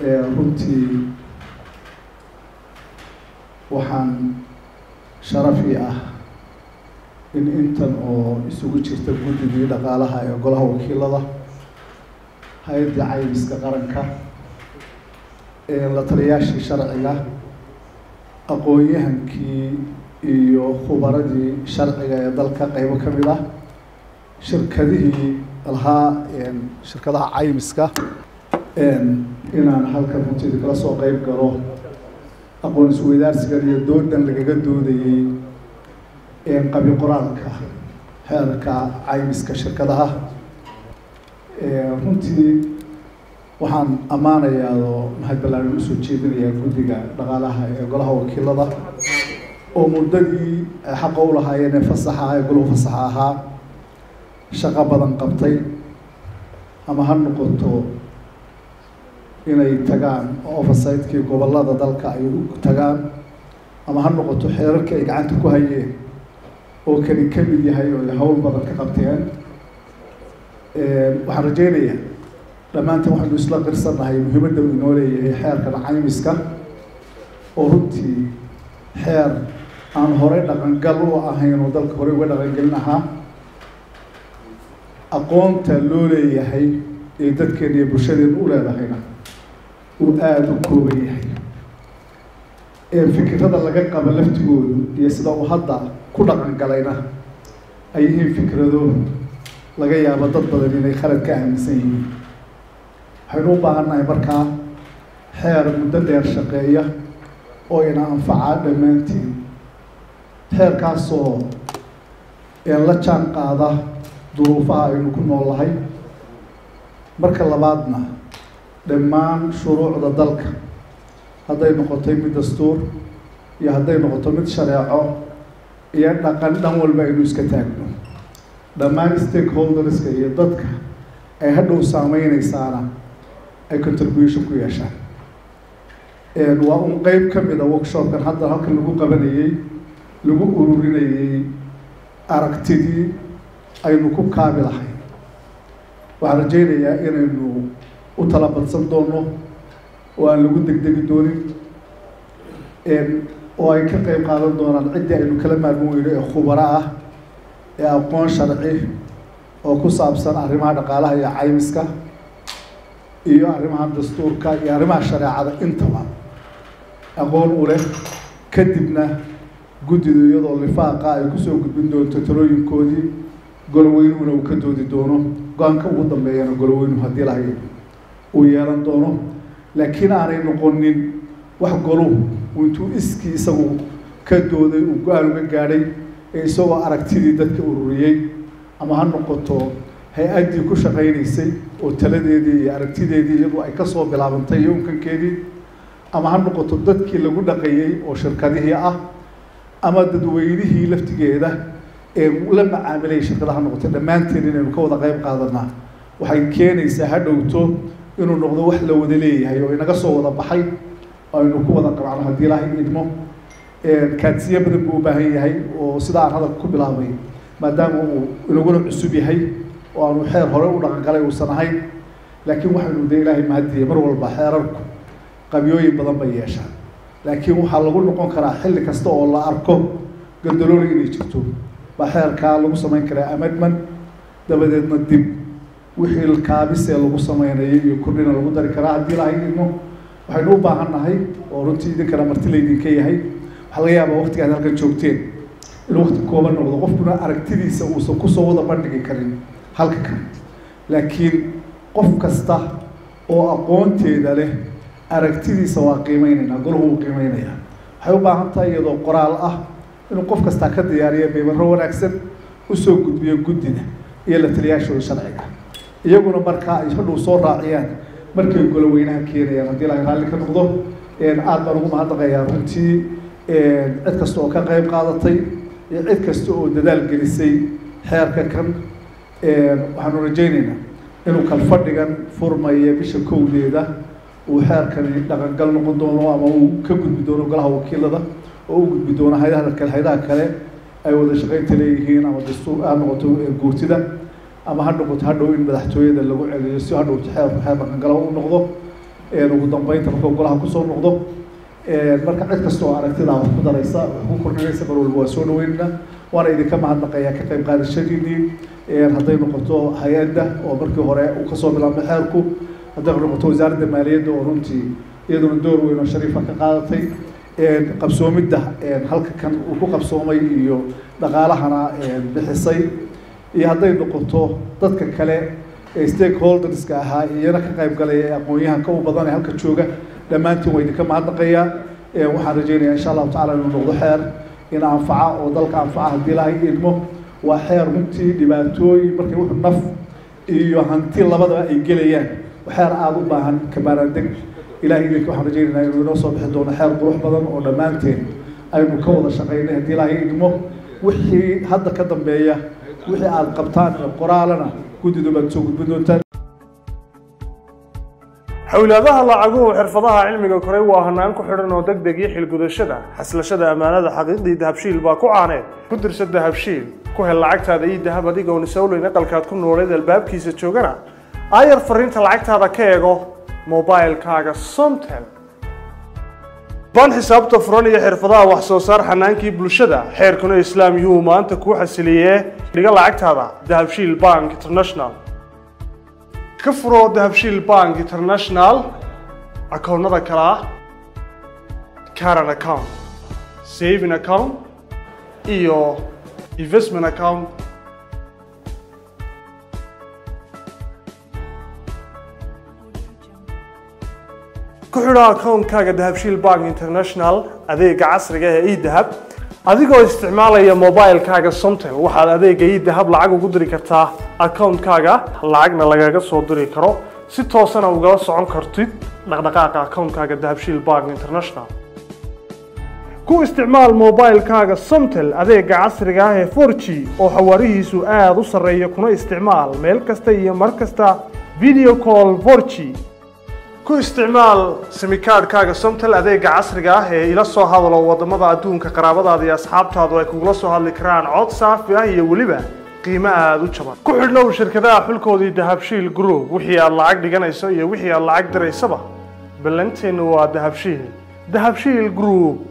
runtii waxaan sharafi ah in intan oo isugu jirta guddigii dhaqaalaha ee golaha wakiilada hay-adda caymiska qaranka la taliyaashii sharciga aqoon-yahankii iyo khubaradii sharciga ee dalka qeybo ka mid ah shirkadihii lahaa shirkadaha caymiska inaan halkan runteeda kala soo qeyb galo aqoon isweydaarsigan iyo doodan lagaga doodayey qabi qoraalka xeerka caymiska shirkadaha runtii waxaan ammaanayaa oo mahad ballaaran usoo jeedinayaa guddiga dhaqaalaha ee golaha wakiilada oo muddadii xaqa u lahaayeen ee fasaxa ee goluhu fasaxa ahaa shaqo badan qabtay ama ha noqoto inay tagaan oversightkii gobollada dalka ay u tagaan ama ha noqoto xeerarkii ay gacanta ku hayeen oo kani ka mid yahay oo ay hawl badan ka qabteen waxaan rajeynayaa dhammaanteen waxaynu isla qirsannahay muhiimadda uu inoo leeyahay xeerkan caymiska oo runtii xeer aan horey dhaqangal u ahayn oo dalka horey uga dhaqangelin ahaa aqoonta loo leeyahay ee dadkeena iyo bulshadeena u leedahayna uu aada u kooban yahay fikirada laga qaba laftigoodu iyo sida uu hadda ku dhaqan galayna ay yihiin fikrado laga yaabo dad badan inay khalad ka aaminsan yihiin waxaynu u baahannahay markaa xeer muddo dheer shaqeeya oo ina anfacaa dhammaantiin xeerkaasoo la jaan qaada duruufaha aynu ku noolahay marka labaadna dhammaan shuruucda dalka hadday noqotay mid dastuur iyo hadday noqoto mid shareeco iyo dhaqan dhan walba aynu iska taagno dhammaan stakeholderska iyo dadka ay hadhow saameyneysaana ay contribution ku yeeshaan waa un qeyb ka mid a workshopkan hadda halkan lagu qabanayey lagu ururinayey aragtidii aynu ku kaabi lahay waxaan rajeynayaa inaynu u tala badsan doono oo aan lagu degdegi doonin oo ay ka qeyb qaadan doonaan ciddii aynu kala maarmin weyno ee khubaro ah ee aqoon sharci oo ku saabsan arrimaha dhaqaalaha iyo caymiska iyo arrimaha dastuurka iyo arrimaha shareecada intaba aqoon u leh kadibna guddidu iyadoo lifaaqa ay kusoo gudbin doonto talooyinkoodii goloweynuhuna uu ka doodi doono go-aanka ugu dambeeyana goloweynuhu haddii lahay uu yeelan doono laakiin aanay noqonin wax goluhu intuu iskii isagu ka dooday uu go-aan uga gaadhay ee isagoo aragtidii dadka ururiyey ama ha noqoto hay-addii ku shaqaynaysay oo taladeedii iyo aragtideedii iyadu ay kasoo bilaabantay iyo unkankeedii ama ha noqoto dadkii lagu dhaqayey oo shirkadihii ah ama dadweynihii laftigeeda ee la macaamilayay shirkadaha noqotay dhammaanteen inaynu ka wada qeyb qaadanaa waxay keenaysaa ha dhowto inuu noqdo wax la wada leeyahay oo inaga soo wada baxay aynu ku wada qabcno haddii ilaahay idmo kaadsiye badan buu u baahan yahay oo sida aan hadalka ku bilaabay maadaama uu inaguna cusub yahay oo aanu xeer hore u dhaqangalay uusan ahayn laakiin waxaynu de ilaahay mahadiye mar walba xeerarku qabyooyin badan bay yeeshaan laakiin waxaa lagu noqon karaa xilli kasta oo la arko gandalooli inay jirto baa xeerkaa lagu samayn karaa amendment dabadeedna dib wixii kaabisee lagu sameynayay iyo kordhina lagu dari karaa haddii ilaahay idmo waxaynu u baahan nahay oo runtii idinkana marti laydinka yahay waxaa laga yaabaa waktiga ad halkan joogteen inuu wakti kooban noqdo qofkuna aragtidiisa uusan kusoo wada bandhigi karin halka kale laakiin qof kasta oo aqoonteeda leh aragtidiisa waa qiimeyneynaa golahu wuu qiimeynayaa waxay u baahan tahay iyadoo qoraal ah inuu qof kastaa ka diyaariya beybaro wanaagsan usoo gudbiyo guddida iyo la taliyaashooda sharciga iyaguna markaa ay hadhow soo raaciyaan markay goloweynaha keenayaan haddii ilahay raalli ka noqdo aada baan ugu mahadnaqayaa runtii cid kasta oo ka qeyb qaadatay iyo cid kasta oo dadaal gelisay xeerka kan waxaanu rajayneynaa inuu kalfadhigan furmaya bisha kowdeeda uu xeerkani dhaqangal noqon doono ama uu ka gudbi doono golaha wakiilada oo u gudbi doono hayadaha kale hayadaha kale ay wada shaqaynta leeyihiin ama dastuur ha noqoto guurtida ama ha noqoto hadhow in madaxtooyada lagu celiyo si hadhow xeerku xeer dhaqangalo u noqdo ugu dambeynta markuu golaha kusoo noqdo marka cid kasta oo aragtidaa wax ku daraysa wax ku kordhinaysa mar walba waa soo dhaweynayna waana idinka mahadnaqayaa ka qayb qaadashadiinii hadday noqoto hay-adda oo markii hore uu kasoo bilaabmay xeerku hadday noqoto wasaaradda maaliyadda oo runtii iyaduna door weyn oo shariifa ka qaadatay qabsoomidda halka kan uu ku qabsoomay iyo dhaqaalahana bixisay iyo hadday noqoto dadka kale ee stakeholderska ahaa iyana ka qayb galaya ee aqoon-yahanka u badan ee halka jooga dhammaantiin waa idinka mahadnaqayaa waxaan rajeynayaa insha allahu tacala inuu noqdo xeer in anfaca oo dalka anfaca haddii ilahay idmo waa xeer runtii dhibaatooyin markay wuxuu naf iyo hanti labadaba ay gelayaan xeer aada u baahan kabaaraandeg ilahay idinka waxaan rajeynaynaa inuu inoo soo bixi doono xeer qurux badan oo dhammaanteen aynu ka wada shaqaynay haddii ilaahay idmo wixii hadda ka dambeeya wixii aada qabtaan qoraalana guddidu baad soo gudbin doontaan xawlaadaha lacaguhu xirfadaha cilmiga koray waa hanaan ku xidhan oo deg deg iyo xilgudashada xaslashada ammaanada xaqiiqdii dahabshiil baa ku caaneed ku dirsa dahabshiil ku hel lacagtaada iyo dahab adigoon isowleyn aqalkaad ku nooleed albaabkiisa joogana aayar fariinta lacagtaada ka eego mobilkaaga somtel ban xisaabta furan iyo xirfadaha wax soo saar xanaankii bulshada xeerkuna islaam yuu maanta kuu xasiliyee dhiga lacagtaada dahabshiil bank international ka furo dahabshiil bank international akoonnada kale ah caran account saving account iyo investment account ku xidho akoonkaaga dahabshiil bank international adeega casriga ee edahab adigoo isticmaalaya mobilkaaga somtel waxaad adeega edahab lacag ugu diri kartaa akoonkaaga lacagna lagaga soo diri karo si toosana ugala socon kartid dhaqdhaqaaqa akoonkaaga dahabshiil bank international ku isticmaal mobilkaaga somtel adeega casriga ah ee 4g oo xawaarihiisu aada u sarreeya kuna isticmaal meel kasta iyo mar kasta video call 4g ku isticmaal simikaadhkaaga somtel adeega casriga ah ee ila soo hadalo wadamada adduunka qaraabadaada iyo asxaabtaadu ay kugula soo hadli karaan cod saafi ah iyo weliba qiimo aada u jaban ku xidhnow shirkadaha xulkoodii dahabshiil group wixii aad lacag dhiganayso iyo wixii aad lacag diraysaba ballanteennu waa dahabshiil dahabshiil group